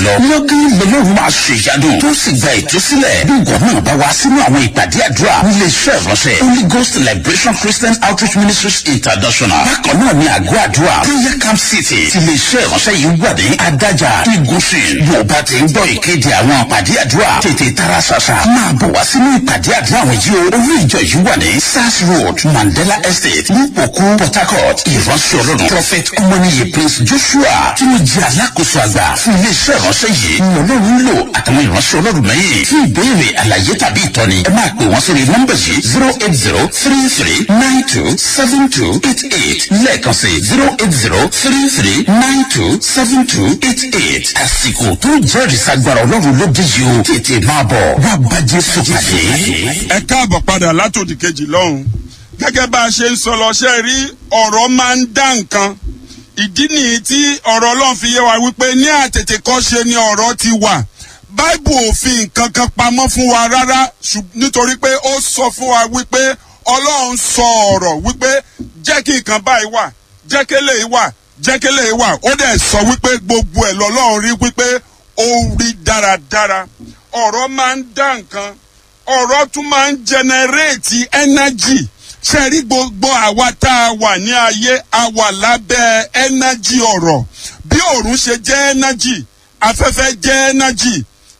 lọ. lọ́gán lọ́lọ́run máa ṣe ìyanu tó sì gba ìtúsílẹ̀. bí ìwọ náà bá wá sínú àwọn ìpàdé àdúrà nílé iṣẹ́ ìránṣẹ́ Holy Ghost Liberation Christian Outreach Ministries International. bákan náà ni àgọ́ àdúrà prayer camp city ti lè iṣẹ́ ìránṣẹ́ yìí wà ní adájà igunṣin. bó o bá ti ń gbọ́ ìkéde àwọn ìpàdé àdúrà tètè tara ṣàṣà máa bọ̀ wá sínú ìpàdé àdúrà àwọn yìí o. orí ìjọ yìí wà ní sars road mandela estate nípòkú port harcourt ìránṣẹ́ ọlọ́run prophet ọmọnìyẹ prince joshua tí wọ́n jẹ́ alákòóso àgbà fún iléeṣẹ́ ìránṣẹ́ yìí ní ọlọ́run lò àtàwọn ìránṣẹ́ ọlọ́run mẹ́yìn fún ìbéèrè àlàyé tàbí ìtọ́ni ẹ máa pè wọ́n sórí nọ́mbà yìí zero eight zero three three nine two seven two eight eight lẹ́ẹ̀kan sí zero eight zero three three nine two seven two eight eight àsìkò tó jẹ́rìí sagbára ọlọ́run ló dé yìí o tètè máa bọ̀ wá bá jésù pàdé. ẹ káàbọ̀ padà látòdì kejì lọ́hùn gẹ́gẹ́ bá a ṣe ń sọ lọ́ṣẹ́ rí ọ̀rọ̀ máa ń dá nǹkan ìdí nìyí tí ọ̀rọ̀ ọlọ́run fi yé wa wípé ní àtètè kọ́ ṣe ni ọ̀rọ̀ ti wà báìbù òfin nǹkan kan pamọ́ fún wa rárá nítorí pé ó sọ fún wa wípé ọlọ́run sọ ọ̀rọ̀ wípé jẹ́ kí nǹkan báyìí wà jẹ́ kí eléyìí wà jẹ́ kí eléyìí wà ó dẹ̀ sọ wípé gbogbo ẹ̀ lọ́lọ́run rí wípé ó rí dáradára ọ̀rọ̀ máa ń dá nǹkan ọ̀rọ̀ tún máa ń jẹnẹrétì ẹ́nájì ṣe rí gbogbo àwa tá a wà ní ayé a wà lábẹ́ ẹ́nájì ọ̀rọ̀ bí òòrùn ṣe jẹ́ ẹ́nájì afẹ́fẹ́ jẹ́ ẹ́nájì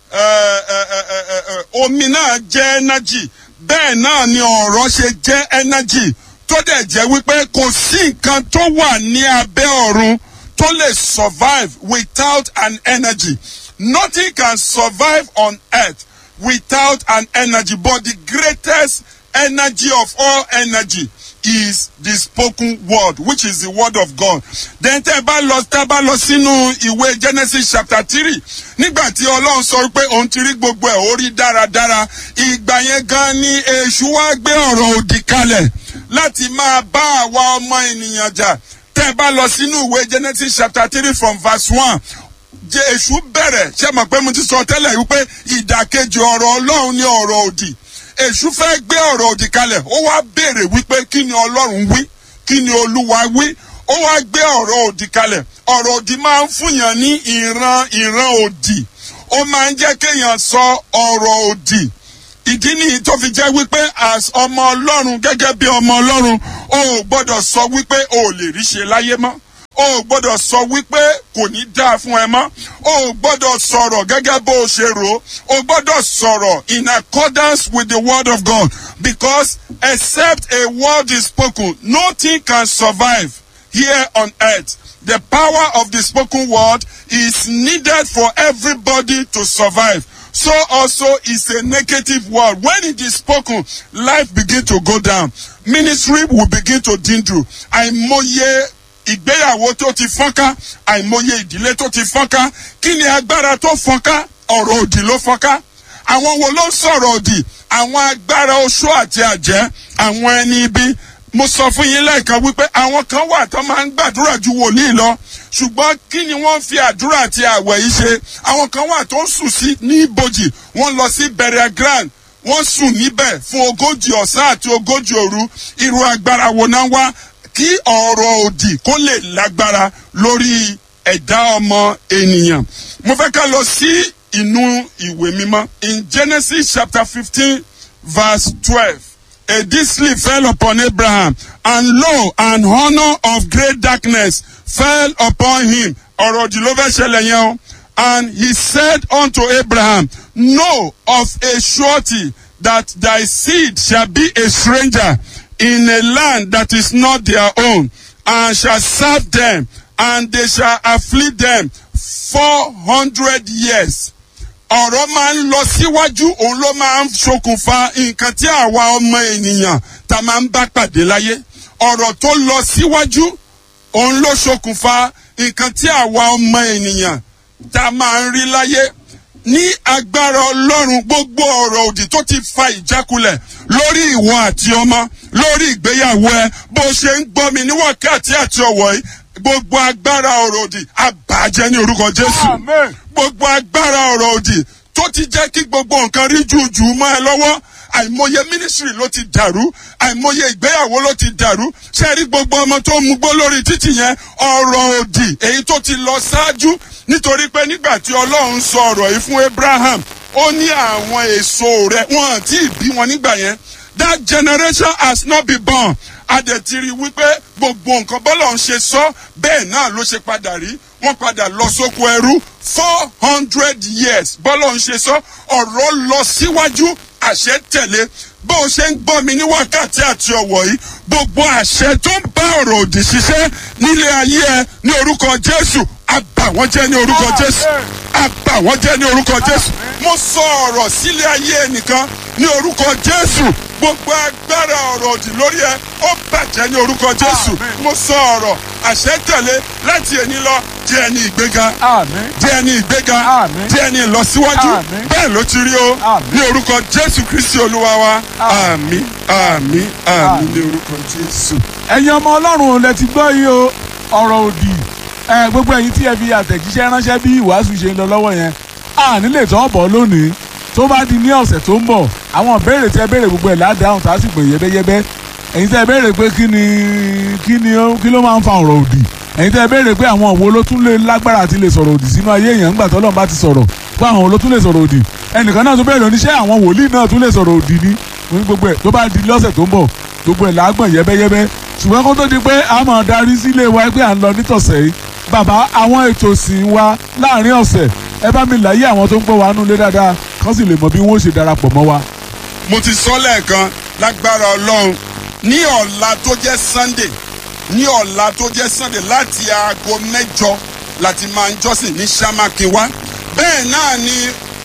omi náà jẹ́ ẹ́nájì bẹ́ẹ̀ náà ni ọ̀rọ̀ ṣe jẹ́ ẹ́nájì tó dẹ̀ jẹ́ wípé kò sí nǹkan tó wà ní abẹ́ ọ̀run tó lè survive without an energy nothing can survive on earth without an energy but the greatest energy of all energy is the spoken word which is the word of God. then tẹ́ bá lọ tẹ́ bá lọ sínú ìwé Genesis chapter three nígbà tí Ọlọ́run sọ pé òun ti rí gbogbo ẹ̀ ó rí dáradára ìgbà yẹn gan ni èṣù wá gbé ọ̀rọ̀ òdì kalẹ̀ láti máa bá àwa ọmọ ènìyàn jà tẹ́ bá lọ sínú ìwé Genesis chapter three from verse one jẹ́ èṣù bẹ̀rẹ̀ ṣé mọ̀ pé mo ti sọ tẹ́lẹ̀ wípé ìdàkejì ọ̀rọ̀ Ọlọ́run ni ọ̀rọ̀ òdì èṣù fẹ́ gbé ọ̀rọ̀ òdì kalẹ̀ ó wá béèrè wípé kí ni ọlọ́run wí kí ni olúwa wí ó wá gbé ọ̀rọ̀ òdì kalẹ̀ ọ̀rọ̀ òdì máa ń fúnyàn ní ìran ìran òdì ó máa ń jẹ́ kéèyàn sọ ọ̀rọ̀ òdì ìdí nìyí tó fi jẹ́ wípé as ọmọ ọlọ́run gẹ́gẹ́ bí ọmọ ọlọ́run o ò gbọ́dọ̀ sọ wípé o ò lè rí ṣe láyé mọ́ o ò gbọ́dọ̀ sọ wípé kò ní dáa fún ẹ mọ́ o ò gbọ́dọ̀ sọ̀rọ̀ gẹ́gẹ́ bó o ṣe rò ó o gbọ́dọ̀ sọ̀rọ̀ in accordance with the word of God because except a word is spoken nothing can survive here on earth the power of the spoken word is needed for everybody to survive so also is a negative word when it is spoken life begin to go down ministry will begin to dwindle àìmọye ìgbéyàwó tó ti fọ́nká àìmọye ìdílé tó ti fọ́nká kí ni agbára tó fọ́nká ọ̀rọ̀ òdì ló fọ́nká àwọn wo ló ń sọ̀rọ̀ òdì àwọn agbára oṣó àti àjẹ́ àwọn ẹni ibi mo sọ fún yín lẹ́ẹ̀kan wípé àwọn kan wà tó máa ń gbàdúrà ju wòlíì lọ ṣùgbọ́n kí ni wọ́n fi àdúrà àti àwẹ̀ yìí ṣe àwọn kan wà tó ń sùn sí ní ibojì wọ́n lọ sí burial ground wọ́n sùn níbẹ̀ fún ogójì ọ̀sán àti ogójì òru irú agbára wo náà wá kí ọ̀rọ̀ òdì kó lè lágbára lórí ẹ̀dá ọmọ ènìyàn. mo fẹ́ ká lọ sí inú ìwé mímọ́. in Genesis chapter fifteen verse twelve a deep sleep fell upon Abraham and lo an honour of great darkness fell upon him. ọ̀rọ̀ òdì ló fẹ́ ṣẹlẹ̀ yẹn o. and he said unto Abraham know of a surety that thy seed shall be a stranger in a land that is not their own, and shall serve them, and they shall afflict them four hundred years. ọ̀rọ̀ máa ń lọ síwájú òun ló máa ń ṣokùnfà nǹkan tí àwa ọmọ ènìyàn tá a máa ń bá pàdé láyé ọ̀rọ̀ tó lọ síwájú òun ló ṣokùnfà nǹkan tí àwa ọmọ ènìyàn tá a máa ń rí láyé ní agbára ọlọ́run gbogbo ọ̀rọ̀ òdì tó ti fa ìjákulẹ̀ lórí ìwọ àti ọmọ lórí ìgbéyàwó ẹ bó ṣe ń gbọ́ mi ní wákàtí àti ọ̀wọ́ yìí gbogbo agbára ọ̀rọ̀ òdì àbàjẹ́ ní orúkọ jésù gbogbo agbára ọ̀rọ̀ òdì tó ti jẹ́ kí gbogbo nǹkan rí jùjù mọ́ ẹ lọ́wọ́ àìmọye ministry ló ti dàrú àìmọye ìgbéyàwó ló ti dàrú ṣe rí gbogbo ọmọ tó mú gbó lórí títì yẹn ọ̀rọ̀ òdì èyí tó ti lọ ṣáájú nítorí pé nígbà tí ọlọ́run sọ ọ̀rọ̀ yìí fún abraham ó ní àwọn èso rẹ̀ wọ́n àti ìbí wọn nígbà yẹn that generation has not been born adẹ̀tiri wípé gbogbo nǹkan bọ́lọ̀ ń ṣe sọ bẹ́ẹ̀ náà ló ṣe padà rí wọ́n padà lọ sóko ẹrú four hundred years bọ́lọ̀ ń ṣe sọ ọ̀rọ̀ lọ síwájú àṣẹ tẹ̀lé bó o ṣe ń gbọ́ mi ní wákàtí àti ọ̀wọ̀ yìí gbogbo àṣẹ tó ń bá ọ̀rọ̀ òdì ṣiṣẹ́ nílé ayé ẹ ní orúkọ jésù àbà wọ́n jẹ́ ní orúkọ jésù àbà wọ́n jẹ́ ní orúkọ jésù mo sọ ọ̀rọ̀ sílé ayé ẹnìkan ní orúkọ jésù gbogbo agbára ọ̀rọ̀ òdì lórí ẹ ó bàjẹ́ ní orúkọ jésù mo sọ ọ̀rọ̀ àṣẹ tẹ̀lé láti èní lọ di ẹni ìgbéga àmín di ẹni ìgbéga Àmín. di ẹni ìlọsíwájú Àmín. bẹ́ẹ̀ ló ti rí o Àmín. ní orúkọ jésù kristi olúwa wa àmì àmì àmì ní orúkọ jésù. ẹ̀yin ọmọ ọlọ́run lẹ ti gbọ́ yìí o ọ̀rọ̀ òdì ẹ gbogbo ẹ̀yin tí ẹ fi àtẹ̀jíṣẹ́ ránṣẹ́ bí ìwàásù ṣe ń lọ lọ́wọ́ yẹn a nílè tọ́ bọ̀ lónìí tó bá di ní ọ̀sẹ̀ tó ń bọ̀ àwọn ìbéèrè tí ẹ béèrè gbogbo ẹ̀ ládàáhùn tá a sì gbè yẹ́bẹ́yẹ́bẹ́ ẹ̀yin tí ẹ béèrè pé kí ni kí ni ó- kí ló máa ń fa ọ̀rọ̀ òdì ẹ̀yin tí ẹ béèrè pé àwọn wo ló tún lè lágbára àti lè sọ̀rọ̀ òdì sínú ayé èèyàn ńgbà tọ́lọ́run bá ti sọ̀rọ̀ pé àwọn wo ló tún lè sọ̀rọ̀ òdì ẹnìkan náà tún béèrè oníṣẹ́ àwọn wòlíì náà tún lè sọ̀rọ̀ òdì ni mo ní gbogbo ẹ̀ tó bá di lọ́sẹ̀ tó ń bọ̀ gbogbo ẹ̀ lágbọ̀n yẹ́bẹ́yẹ́bẹ́ ṣùgbọ́n kó tó di pé a máa darí sílé wa pé à ń lọ nítọ̀sẹ̀ yìí bàbá àwọn ètò ìsìn wa láàrin ọ̀sẹ̀ ẹ bá mi láyé àwọn tó ń gbọ́ wa nulẹ̀ dáadáa kán sì lè mọ bí wọ́n ó ṣe darapọ̀ mọ́ wa. mo ti sọ lẹ́ẹ̀kan lágbára ọlọ́run ní ọ̀la tó jẹ́ sunday ní ọ̀la tó jẹ́ sunday láti aago mẹ́jọ láti máa ń jọ́sìn ní samakinwa bẹ́ẹ̀ náà ni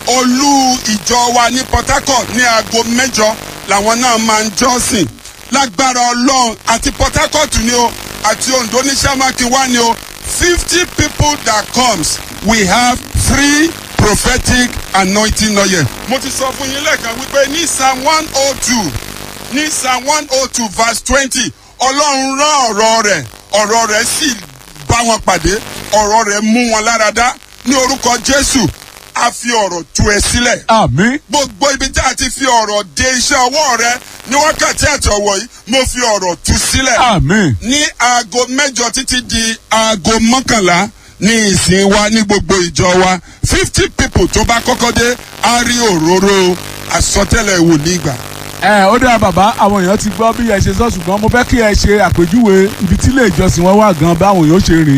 olú ìjọ wa ní port harcourt ní aago mẹ́jọ làwọn náà máa ń jọ́sìn lágbára ọlọ́run àti port harcourt ni o àti ondo ní samakinwa ni o fifty people that comes we have three prophetic anointing oil. mo ti sọ fún yín lẹ́ẹ̀kan wípé ní psalm one oh two ní psalm one oh two verse twenty ọlọ́run rán ọ̀rọ̀ rẹ̀ ọ̀rọ̀ rẹ̀ sì bá wọn pàdé ọ̀rọ̀ rẹ̀ mú wọn lára dá ní orúkọ jésù a fi ọ̀rọ̀ tú ẹ sílẹ̀ àmín gbogbo ibi tí a ti fi ọ̀rọ̀ de iṣẹ́ ọwọ́ rẹ ní wákàtí àti ọ̀wọ̀ yìí mo fi ọ̀rọ̀ tú sílẹ̀ àmín ní aago mẹ́jọ títí di aago mọ́kànlá ní ìsìn wa ní gbogbo ìjọ wa fifty people tó bá kọ́kọ́ dé á rí òróró àsọtẹ́lẹ̀ wòlíì gbà. ẹ ó dáa bàbá àwọn èèyàn ti gbọ́ bí ẹ ṣe sọ ṣùgbọ́n mo fẹ́ kí ẹ ṣe àpèjúwe ibi tí ilé ìjọsìn wọn wà gan báwọn èèyàn ó ṣe rìn